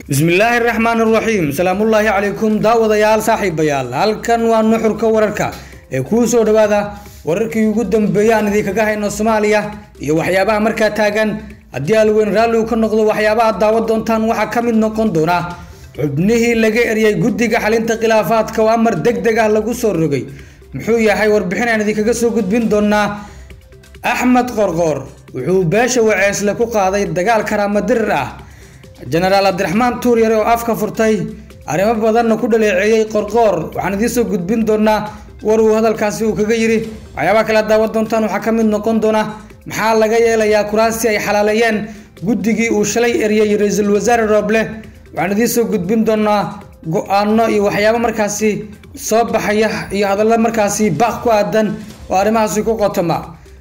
bismillaahi raxmaan raxiim salaamullaahi calaykum daawadayaal saaxiibayaal halkan waa nuxurka wararka ee kuu soo dhawaada wararkii ugu dambeeyay aan idinkaga hayno soomaaliya iyo waxyaabaha markaa taagan haddii alweyn raalligu ka noqdo waxyaabaha daawa doontaan waxaa ka mid noqon doona xubnihii laga eriyey guddiga xalinta khilaafaadka oo amar deg deg ah lagu soo rogay muxuu yahay warbixin aan idinkaga soo gudbin doonaa axmed qorqoor wuxuu beesha waceesle ku qaaday dagaal karaama dirir ah jenaraal cabdiraxmaan tuuryare oo afka furtay arrimo badanna ku dhaleeceeyey qorqoor waxaan idiin soo gudbin doonaa war uu hadalkaasi uu kaga yidhi waxyaabaha kale daawa doontaan waxaa ka mid noqon doona maxaa laga yeelayaa kuraasi ay xalaaleeyeen guddigii uu shalay eriyey ra-iisul wasaare rooble waxaan idiin soo gudbin doonaa go-aano iyo waxyaabo markaasi soo baxaya iyo hadallo markaasi baaq ku aadan oo arrimahaasi ku qotoma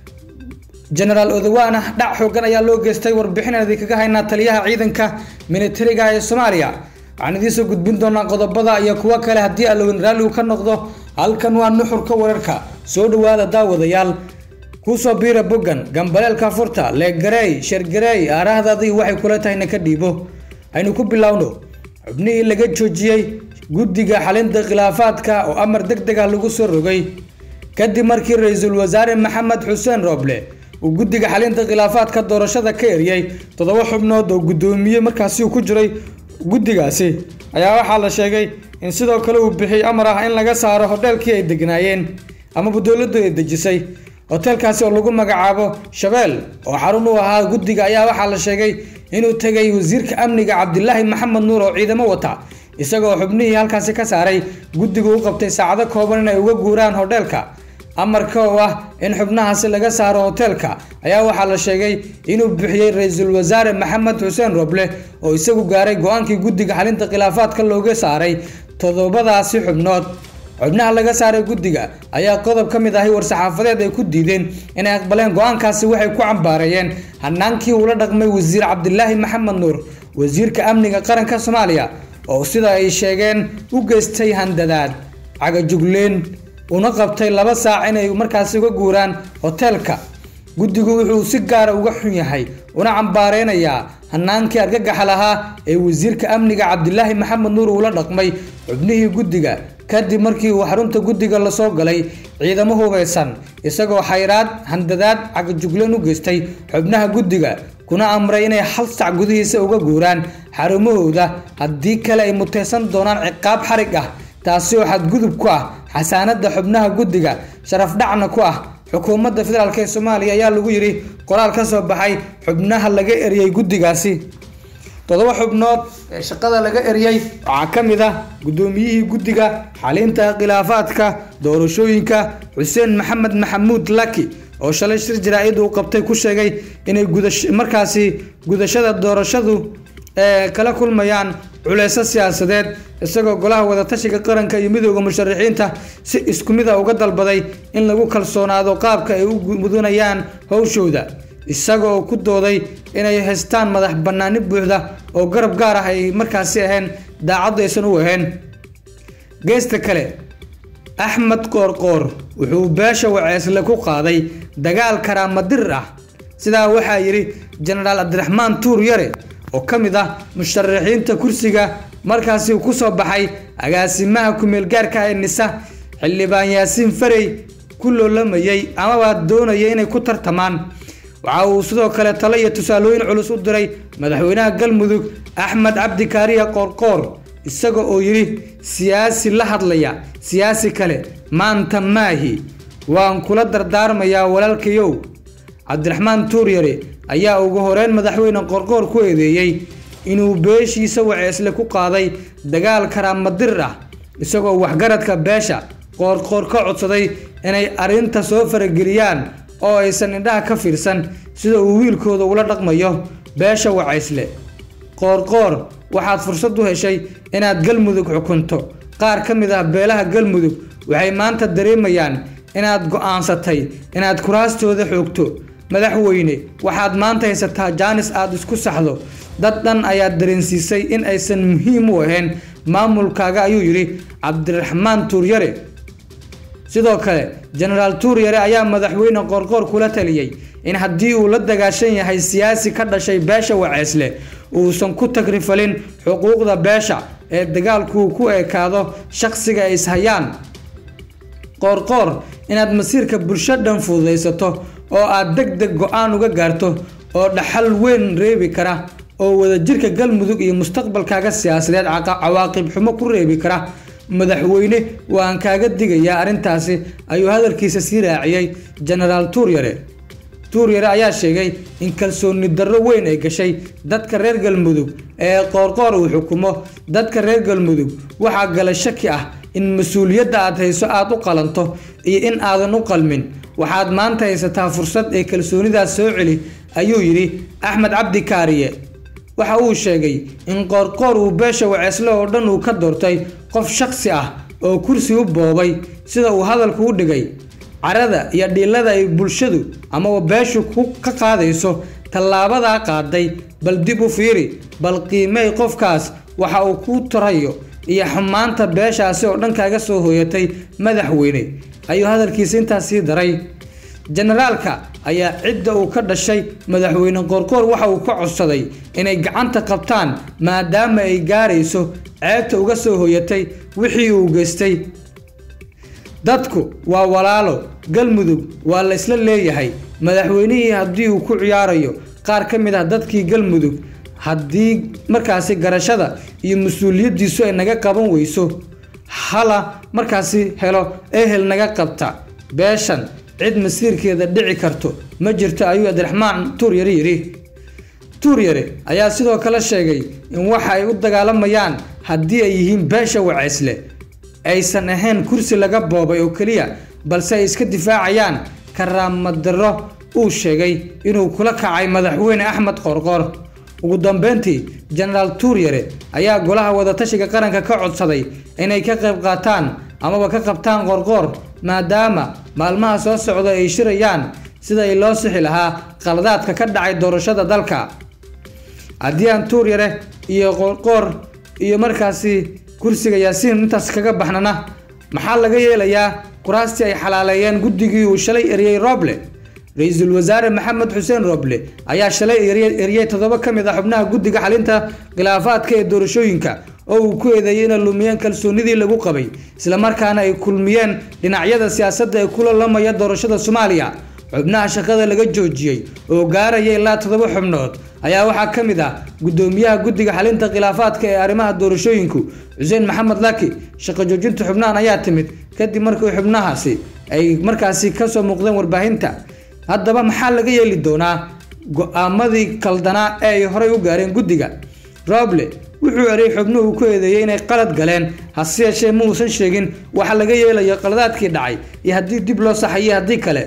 jenaraal odawaana dhac xoogan ayaa loo geystay warbixinaan idinkaga haynaa taliyaha ciidanka militariga ee soomaaliya waxaan idiin soo gudbin doonaa qodobada iyo kuwo kale haddii allowen raalligu ka noqdo halkan waa nuxurka wararka soo dhawaada daawadayaal kusoo biira boggan gambaleelka furta leegareey shergareey aarahdadii waxay kula tahayna ka dhiibo haynu ku bilowno xubnihii laga joojiyey guddiga xalinta khilaafaadka oo amar deg deg ah lagu soo rogay kadib markii ra-iisul wasaare maxamed xuseen rooble uu guddiga xalinta khilaafaadka doorashada ka eriyey toddoba xubnood oo guddoomiye markaasi uu ku jiray guddigaasi ayaa waxaa la sheegay in sidoo kale uu bixiyey amar ah in laga saaro hodheelkii ay degnaayeen amaba dowladdu ay dejisay hoteelkaasi oo lagu magacaabo shabeel oo xarun u ahaa guddiga ayaa waxaa la sheegay inuu tegay wasiirka amniga cabdilaahi maxamed nuur oo ciidamo wata isagoo xubnihii halkaasi ka saaray guddigu u qabtay saacado kooban inay uga guuraan hodheelka amarka oo ah in xubnahaasi laga saaro hoteelka ayaa waxaa la sheegay inuu bixiyey ra-iisul wasaare maxamed xuseen roble oo isagu gaaray go-aankii guddiga xalinta khilaafaadka looga saaray toddobadaasi xubnood xubnaha laga saaray guddiga ayaa qodob ka mid ahi war-saxaafadeed ay ku diideen inay aqbaleen go-aankaasi waxay ku cambaareeyeen hanaankii uula dhaqmay wasiir cabdilaahi maxamed nuur wasiirka amniga qaranka soomaaliya oo sida ay sheegeen u geystay handadaad cagajugleen una qabtay laba saac inay markaasi uga guuraan hoteelka guddigu wuxuu si gaara uga xun yahay una cambaareynayaa hanaankii argagaxa lahaa ee wasiirka amniga cabdilaahi maxamed nuur uula dhaqmay xubnihii guddiga kadib markii uu xarunta guddiga lasoo galay ciidamo hubeysan isagoo xayraad handadaad cagajugleen u geystay xubnaha guddiga kuna amray inay hal sac gudihiisa uga guuraan xarumahooda haddii kale ay muteysan doonaan ciqaab xarig ah taasi oo xadgudub ku ah xasaanada xubnaha guddiga sharaf dhacna ku ah xukuumadda federaalk ee soomaaliya ayaa lagu yidhi qoraal ka soo baxay xubnaha laga eriyey guddigaasi toddoba xubnood ee shaqada laga eriyey waxaa ka mid ah guddoomiyihii guddiga xalinta khilaafaadka doorashooyinka xuseen maxamed maxamuud laki oo shalay shir jaraa-id uu qabtay ku sheegay inay markaasi gudashada doorashadu ee kala kulmayaan culeyso siyaasadeed isagoo golaha wadatashiga qaranka iyo midooda musharaxiinta si isku mid a uga dalbaday in lagu kalsoonaado qaabka ay u mudanayaan howshooda isagoo ku dooday inay haystaan madax banaani buuxda oo garab gaar ah ay markaasi ahayn daacaddu aysan u ahayn geesta kale axmed qoorqoor wuxuu beesha waceesle ku qaaday dagaal karaama dirir ah sidaa waxaa yidhi jenaraal cabdiraxmaan tuur yare oo ka mid ah musharaxiinta kursiga markaasi uu kusoo baxay agaasimaha ku-meelgaarka ee nisa xildhibaan yaasiin farey ku loolamayay amaba doonaya inay ku tartamaan waxa uu sidoo kale talo iyo tusaalooyin culus u diray madaxweynaha galmudug axmed cabdi kaariya qoorqoor isaga oo yidhi siyaasi la hadlaya siyaasi kale maanta maahi waan kula dardaarmayaa walaalkayow cabdiraxmaan tuuryare ayaa ugu horeyn madaxweyne qorqoor ku eedeeyey inuu beeshiisa waceesle ku qaaday dagaal karaama dirir ah isagoo waxgaradka beesha qoorqoor ka codsaday inay arrinta soo farageliyaan oo aysan indhaha ka fiirsan sida uu wiilkooda ula dhaqmayo beesha waceysle qoorqoor waxaad fursad u heshay inaad galmudug xukunto qaar ka mid ah beelaha galmudug waxay maanta dareemayaan inaad go-aansatay inaad kuraastooda xoogto madaxweyne waxaad maanta haysataa jaanis aada isku saxdo dad dhan ayaad dareensiisay in aysan muhiim u ahayn maamulkaaga ayuu yidhi cabdiraxmaan tuuryare sidoo kale jenaraal tuuryare ayaa madaxweyne qoorqoor kula taliyey in haddii uu la dagaashan yahay siyaasi ka dhashay beesha waceesle uusan ku tagrifalin xuquuqda beesha ee dagaalku ku ekaado shaqsiga ay ishayaan qoorqoor inaad masiirka bulsho dhan fududaysato oo aad deg deg go-aan uga gaarto oo dhaxal weyn reebi kara oo wadajirka galmudug iyo mustaqbalkaaga siyaasadeed cawaaqib xumo ku reebi kara madaxweyne waan kaaga digayaa arrintaasi ayuu hadalkiisa sii raaciyey genaraal tuuryare tuuryare ayaa sheegay in kalsooni darro weyn ay gashay dadka reer galmudug ee qoorqoor uu xukumo dadka reer galmudug waxaa gala shaki ah in mas-uuliyadda aad hayso aada u qalanto iyo in aadan u qalmin waxaad maanta haysataa fursad ee kalsoonidaas soo celi ayuu yidhi axmed cabdi kaariye waxa uu sheegay in qoorqoor uu beesha waceesle oo dhan uu ka doortay qof shaksi ah oo kursi u boobay sida uu hadalku u dhigay carada iyo dhiilada ay bulshadu amaba beeshu ka qaadayso tallaabadaa qaaday bal dib u fiiri bal qiimey qofkaas waxa uu ku tarayo iyo xumaanta beeshaasi oo dhan kaaga soo hooyatay madaxweyne ayuu hadalkiisa intaas sii daray generaalka ayaa cidda uu ka dhashay madaxweyne qoorqoor waxa uu ka codsaday inay gacanta qabtaan maadaama ay gaarayso ceebta uga soo hooyatay wixii uu geystay dadku waa walaalo galmudug waa la isla leeyahay madaxweynihii haddii uu ku ciyaarayo qaar ka mid ah dadkii galmudug haddii markaasi garashada iyo mas-uuliyaddiisu ay naga qaban weyso hala markaasi helo ehel naga qabta beeshan cid masiirkeeda dhici karto ma jirto ayuu abdiraxmaan tuuryare yidhi tuuryare ayaa sidoo kale sheegay in waxa ay u dagaalamayaan haddii ay yihiin beesha waceysle aysan ahayn kursi laga boobay oo keliya balse ay iska difaacayaan karaamadaro uu sheegay inuu kula kacay madaxweyne axmed qoorqoor ugu dambeyntii genaraal tuuryare ayaa golaha wadatashiga qaranka ka codsaday inay ka qayb qaataan amaba ka qabtaan qoorqoor maadaama maalmaha soo socda ay shirayaan sida ay loo sixi lahaa qaladaadka ka dhacay doorashada dalka haddii aan tuuryare iyo qoorqoor iyo markaasi kursiga yaasiin intaas kaga baxnana maxaa laga yeelayaa kuraastii ay xalaaleeyeen guddigii uu shalay eriyey roble ra-iisul wasaare maxamed xuseen roble ayaa shalay eriyey toddoba ka mid ah xubnaha guddiga xalinta khilaafaadka ee doorashooyinka oo uu ku eedeeyey inay lumiyeen kalsoonidii lagu qabay islamarkaana ay kulmiyeen dhinacyada siyaasadda ee kula lamaya doorashada soomaaliya xubnaha shaqada laga joojiyey oo gaaraya ilaa toddoba xubnood ayaa waxaa ka mid ah guddoomiyaha guddiga xalinta khilaafaadka ee arrimaha doorashooyinku xuseen maxamed laki shaqo joojinta xubnahan ayaa timid kadib markii xubnahaasi ay markaasi kasoo muuqdeen warbaahinta haddaba maxaa laga yeeli doonaa go-aamadii kaldanaa ee ay horey u gaareen guddiga roble wuxuu erey xubnuhu ku eedeeyey inay qalad galeen hase yeeshee ma uusan sheegin waxa laga yeelayo qaladaadkii dhacay iyo haddii dib loo saxayo haddii kale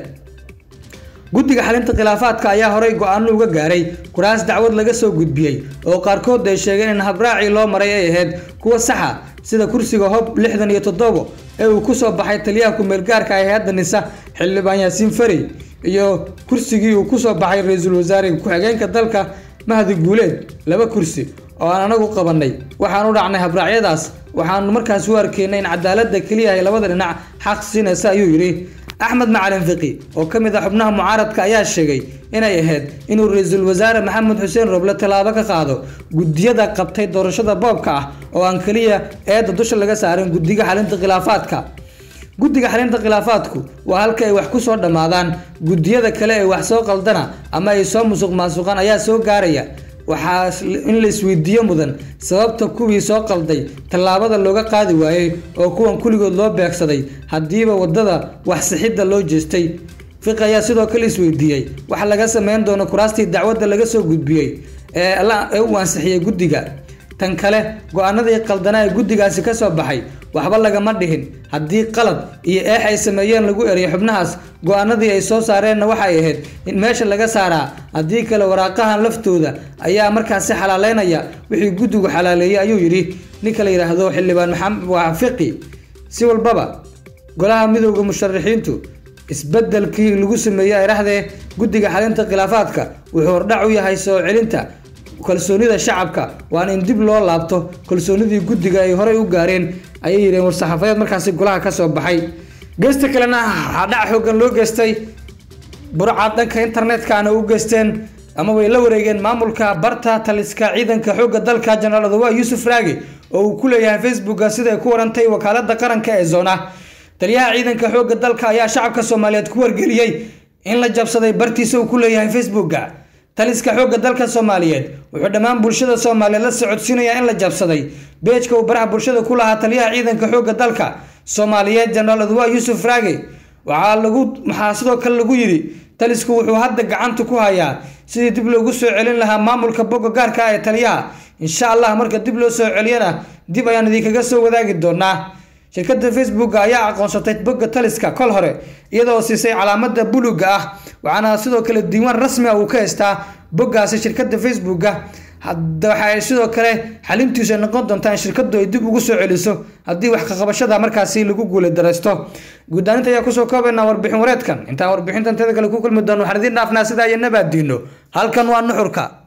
guddiga xalinta khilaafaadka ayaa horey go-aano uga gaaray kuraas dacwad laga soo gudbiyey oo qaarkood ay sheegeen in habraacii loo maray ay ahayd kuwa saxa sida kursiga hob lixdan iyo toddobo ee uu kusoo baxay taliyaha ku-meelgaarka ee hay-adda nisa xildhibaan yaasiin farey iyo kursigii uu kusoo baxay ra-iisul wasaare ku-xigeenka dalka mahdi guuleed laba kursi oo aan anagu qabanay waxaan u dhacnay habraacyadaas waxaanu markaas u arkeynay in cadaaladda keliya ay labada dhinac xaq siinaysa ayuu yidhi axmed macalin fiqi oo ka mid ah xubnaha mucaaradka ayaa sheegay inay ahayd inuu ra-iisul wasaare maxamed xuseen roble tallaabo ka qaado guddiyada qabtay doorashada boobka ah oo aan keliya eedda dusha laga saarin guddiga xalinta khilaafaadka guddiga xalinta khilaafaadku waa halka ay wax ku soo dhammaadaan guddiyada kale ee wax soo qaldana ama ay soo musuq maasuqaan ayaa soo gaaraya waxaa in la isweydiiyo mudan sababta kuwii soo qalday tallaabada looga qaadi waayey oo kuwan kulligood loo beegsaday haddiiba waddada wax sixidda loo jeestay fiqi ayaa sidoo kale isweydiiyey waxa laga sameyn doono kuraastii dacwadda laga soo gudbiyey ee uu ansixiyey guddiga tan kale go-aanadii qaldanaa ee guddigaasi ka soo baxay waxba lagama dhihin haddii qalad iyo eex ay sameeyeen lagu eriyay xubnahaas go-aanadii ay soo saareenna waxay ahayd in meesha laga saaraa haddii kale waraaqahan laftooda ayaa markaasi xalaaleynaya wixii guddigu xalaaleeyey ayuu yidhi ninka la yidhaahdo xildhibaan maxamed waa fiqi si walbaba golaha midowda musharaxiintu isbedelkii lagu sameeyey ayrahdee guddiga xalinta khilaafaadka wuxuu hordhac u yahay soo celinta kalsoonida shacabka waana in dib loo laabto kalsoonidii guddiga ay horey u gaareen ayay yidheen war-saxaafadeed markaasi golaha ka soo baxay geesta kalena waxaa dhac xoogan loo geystay burcad dhanka internetka-ana u geysteen ama way la wareegeen maamulka barta taliska ciidanka xoogga dalka jenaraal odawa yuusuf raagi oo uu ku leeyahay facebooka sida ay ku warantay wakaalada qaranka ee zona taliyaha ciidanka xoogga dalka ayaa shacabka soomaaliyeed ku wargeliyey in la jabsaday bartiisa uu ku leeyahay facebooka taliska xoogga dalka soomaaliyeed wuxuu dhammaan bulshada soomaaliyeed la socodsiinayaa in la jabsaday beejka uu baraha bulshada ku lahaa taliyaha ciidanka xoogga dalka soomaaliyeed jenaraal odawa yuusuf raagi waxaa lagu waxaa sidoo kale lagu yidhi talisku wuxuu hadda gacanta ku hayaa sidii dib loogu soo celin lahaa maamulka bogga gaarka ah ee taliyaha insha allah marka dib loo soo celiyana dib ayaan idinkaga soo wadaagi doonaa shirkada facebook ayaa aqoonsatay bogga taliska kol hore iyadoo siisay calaamada buluga ah waxaana sidoo kale diiwaan rasmi ah uu ka haystaa boggaasi shirkada facebooka hadda waxa ay sidoo kale xalintiisu ay noqon doontaa in shirkadu ay dib ugu soo celiso haddii wax kaqabashada markaasi lagu guula daraysto guddaaninta ayaa kusoo koobaynaa warbixin wareedkan intaan warbixintan teeda kale ku kulmi doono waxaan idiin dhaafnaa sidaa iyo nabaadiino halkan waa nuxurka